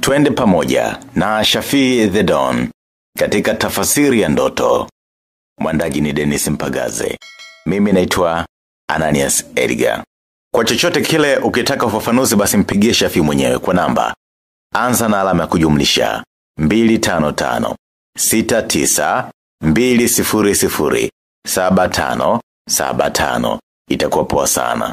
Twende pamoja na Shafii the Don katika tafasiri ya ndoto. Mwandaji ni Dennis Mpagaze. Mimi naitwa Ananias Edgar. Kwa chochote kile ukitaka ufafanuzi basi mpigie Shafii mwenyewe kwa namba. Anza na alama ya kujumlisha 255 69 200 75 75 itakuwa poa sana.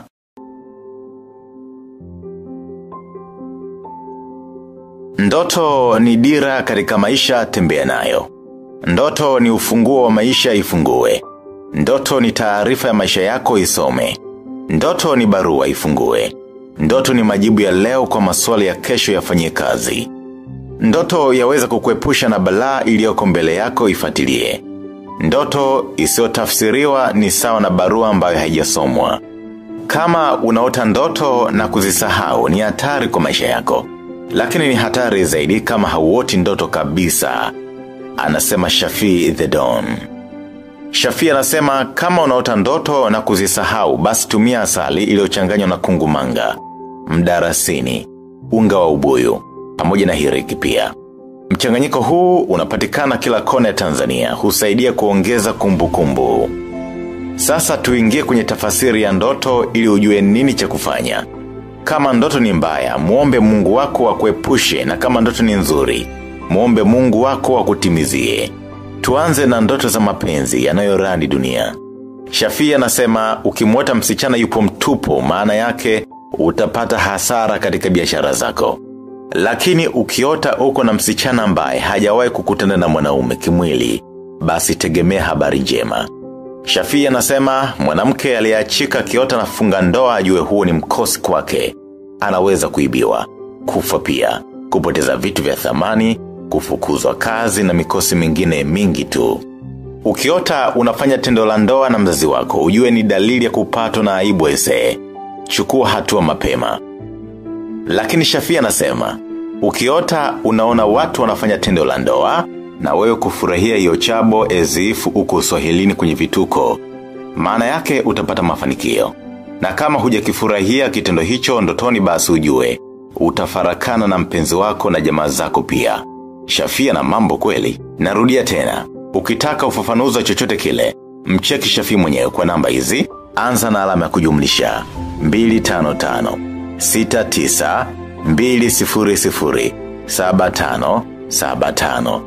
Ndoto ni dira katika maisha tembea nayo. Ndoto ni ufunguo wa maisha ifungue. Ndoto ni taarifa ya maisha yako isome. Ndoto ni barua ifungue. Ndoto ni majibu ya leo kwa maswali ya kesho yafanyie kazi. Ndoto yaweza kukuepusha na balaa iliyoko mbele yako ifatilie. Ndoto isiyotafsiriwa ni sawa na barua ambayo haijasomwa. Kama unaota ndoto na kuzisahau ni hatari kwa maisha yako. Lakini ni hatari zaidi kama hauoti ndoto kabisa. Anasema Shafii the Dawn. Shafii anasema kama unaota ndoto na kuzisahau basi tumia asali iliyochanganywa na kungumanga, mdarasini, unga wa ubuyu, pamoja na hiriki pia. Mchanganyiko huu unapatikana kila kona ya Tanzania, husaidia kuongeza kumbukumbu kumbu. Sasa tuingie kwenye tafasiri ya ndoto ili ujue nini cha kufanya. Kama ndoto ni mbaya, muombe mungu wako akuepushe na kama ndoto ni nzuri, muombe mungu wako akutimizie. Tuanze na ndoto za mapenzi yanayorandi dunia. Shafii anasema ukimwota msichana yupo mtupu maana yake utapata hasara katika biashara zako. Lakini ukiota uko na msichana ambaye hajawahi kukutana na mwanaume kimwili, basi tegemea habari njema. Shafii anasema mwanamke aliyeachika kiota na funga ndoa ajue huo ni mkosi kwake. Anaweza kuibiwa, kufa pia, kupoteza vitu vya thamani, kufukuzwa kazi na mikosi mingine mingi tu. Ukiota unafanya tendo la ndoa na mzazi wako, ujue ni dalili ya kupatwa na aibu ese. Chukua hatua mapema. Lakini Shafii anasema, ukiota unaona watu wanafanya tendo la ndoa, na wewe kufurahia hiyo chabo ezifu uko uswahilini kwenye vituko. Maana yake utapata mafanikio. Na kama hujakifurahia kitendo hicho ndotoni basi ujue, utafarakana na mpenzi wako na jamaa zako pia. Shafia na mambo kweli. Narudia tena, ukitaka ufafanuzi wa chochote kile, mcheki Shafii mwenyewe kwa namba hizi, anza na alama ya kujumlisha 255 69 200 75 75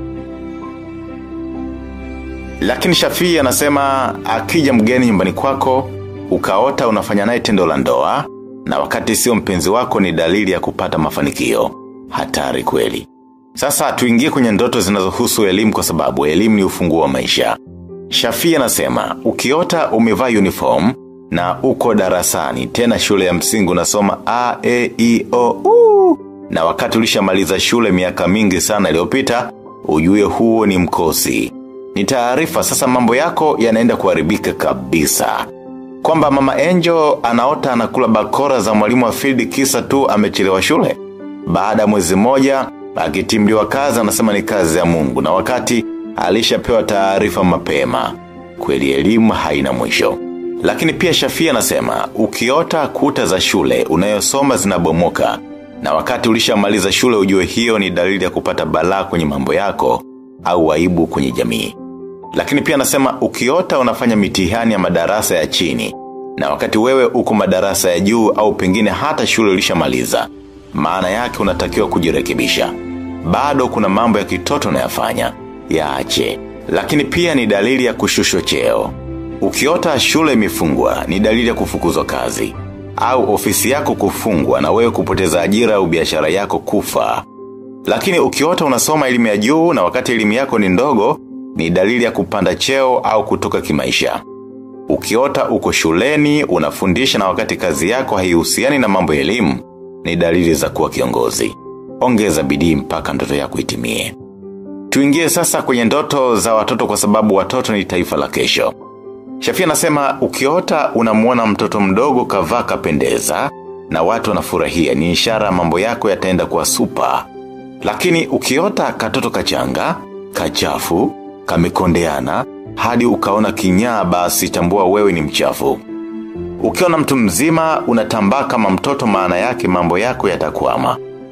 Lakini Shafii anasema akija mgeni nyumbani kwako, ukaota unafanya naye tendo la ndoa, na wakati sio mpenzi wako ni dalili ya kupata mafanikio. Hatari kweli. Sasa tuingie kwenye ndoto zinazohusu elimu kwa sababu elimu ni ufunguo wa maisha. Shafii anasema, ukiota umevaa uniform na uko darasani, tena shule ya msingi unasoma A, E, I, O, U. Na wakati ulishamaliza shule miaka mingi sana iliyopita, ujue huo ni mkosi. Ni taarifa sasa mambo yako yanaenda kuharibika kabisa. Kwamba mama Angel anaota anakula bakora za mwalimu wa field kisa tu amechelewa shule. Baada mwezi moja, akitimliwa kazi anasema ni kazi ya mungu na wakati alishapewa taarifa mapema. Kweli elimu haina mwisho. Lakini pia Shafii anasema, ukiota kuta za shule unayosoma zinabomoka na wakati ulishamaliza shule ujue hiyo ni dalili ya kupata balaa kwenye mambo yako au aibu kwenye jamii. Lakini pia anasema ukiota unafanya mitihani ya madarasa ya chini na wakati wewe uko madarasa ya juu au pengine hata shule ulishamaliza, maana yake unatakiwa kujirekebisha. Bado kuna mambo ya kitoto unayafanya, yaache. Lakini pia ni dalili ya kushushwa cheo. Ukiota shule imefungwa ni dalili ya kufukuzwa kazi au ofisi yako kufungwa na wewe kupoteza ajira au biashara yako kufa. Lakini ukiota unasoma elimu ya juu na wakati elimu yako ni ndogo, ni dalili ya kupanda cheo au kutoka kimaisha. Ukiota uko shuleni, unafundisha na wakati kazi yako haihusiani na mambo ya elimu, ni dalili za kuwa kiongozi. Ongeza bidii mpaka ndoto yako itimie. Tuingie sasa kwenye ndoto za watoto kwa sababu watoto ni taifa la kesho. Shafia anasema ukiota unamuona mtoto mdogo kavaa kapendeza na watu wanafurahia ni ishara mambo yako yataenda kuwa super. Lakini ukiota katoto kachanga, kachafu, kamekondeana, hadi ukaona kinyaa basi tambua wewe ni mchafu. Ukiona mtu mzima unatambaa kama mtoto maana yake mambo yako yatakwama.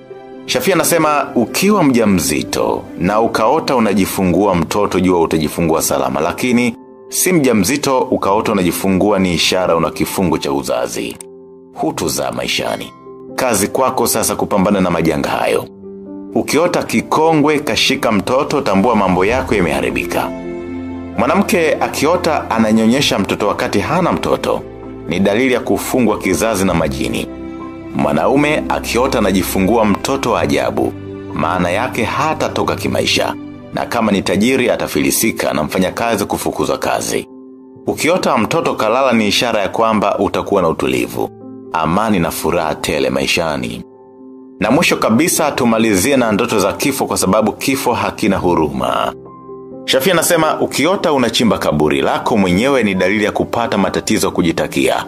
Shafia anasema ukiwa mjamzito na ukaota unajifungua mtoto jua utajifungua salama lakini si mjamzito ukaota unajifungua ni ishara una kifungo cha uzazi. Hutuzaa maishani. Kazi kwako sasa kupambana na majanga hayo. Ukiota kikongwe kashika mtoto tambua mambo yako yameharibika. Mwanamke akiota ananyonyesha mtoto wakati hana mtoto ni dalili ya kufungwa kizazi na majini. Mwanaume akiota anajifungua mtoto wa ajabu, maana yake hata toka kimaisha, na kama ni tajiri atafilisika na mfanya kazi kufukuzwa kazi. Ukiota mtoto kalala ni ishara ya kwamba utakuwa na utulivu, amani na furaha tele maishani. Na mwisho kabisa tumalizie na ndoto za kifo kwa sababu kifo hakina huruma. Shafia anasema ukiota unachimba kaburi lako mwenyewe ni dalili ya kupata matatizo kujitakia.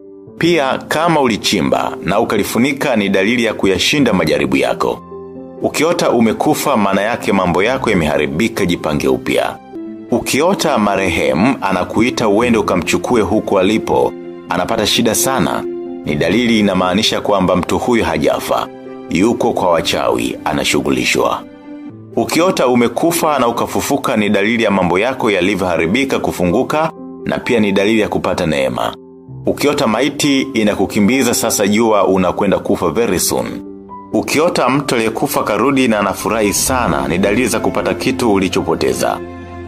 Pia kama ulichimba na ukalifunika ni dalili ya kuyashinda majaribu yako. Ukiota umekufa maana yake mambo yako yameharibika jipange upya. Ukiota marehemu anakuita uende ukamchukue huku alipo, anapata shida sana. Ni dalili inamaanisha kwamba mtu huyu hajafa. Yuko kwa wachawi, anashughulishwa. Ukiota umekufa na ukafufuka ni dalili ya mambo yako yalivyoharibika kufunguka na pia ni dalili ya kupata neema. Ukiota maiti inakukimbiza sasa jua unakwenda kufa very soon. Ukiota mtu aliyekufa karudi na anafurahi sana ni dalili za kupata kitu ulichopoteza.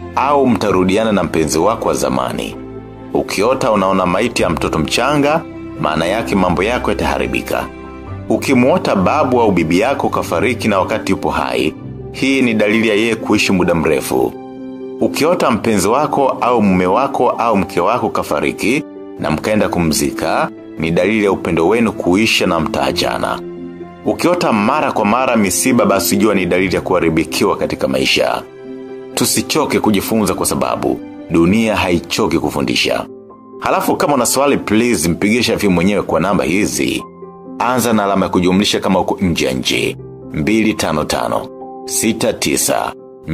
Au mtarudiana na mpenzi wako wa zamani. Ukiota unaona maiti ya mtoto mchanga, maana yake mambo yako yataharibika. Ukimuota babu au bibi yako kafariki na wakati upo hai, hii ni dalili ya yeye kuishi muda mrefu. Ukiota mpenzi wako au mume wako au mke wako kafariki na mkaenda kumzika, ni dalili ya upendo wenu kuisha na mtaachana. Ukiota mara kwa mara misiba basi jua ni dalili ya kuharibikiwa katika maisha. Tusichoke kujifunza kwa sababu dunia haichoki kufundisha. Halafu kama una swali please mpigie Shafi mwenyewe kwa namba hizi. Anza na alama ya kujumlisha kama uko nje ya nchi. 255 69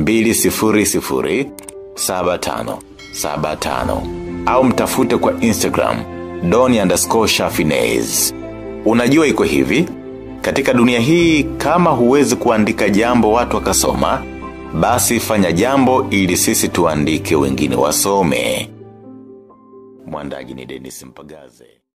200 75 75 au mtafute kwa Instagram doni underscore shafinez. Unajua iko hivi, katika dunia hii kama huwezi kuandika jambo watu wakasoma, basi fanya jambo ili sisi tuandike wengine wasome. Mwandaji ni Dennis Mpagaze.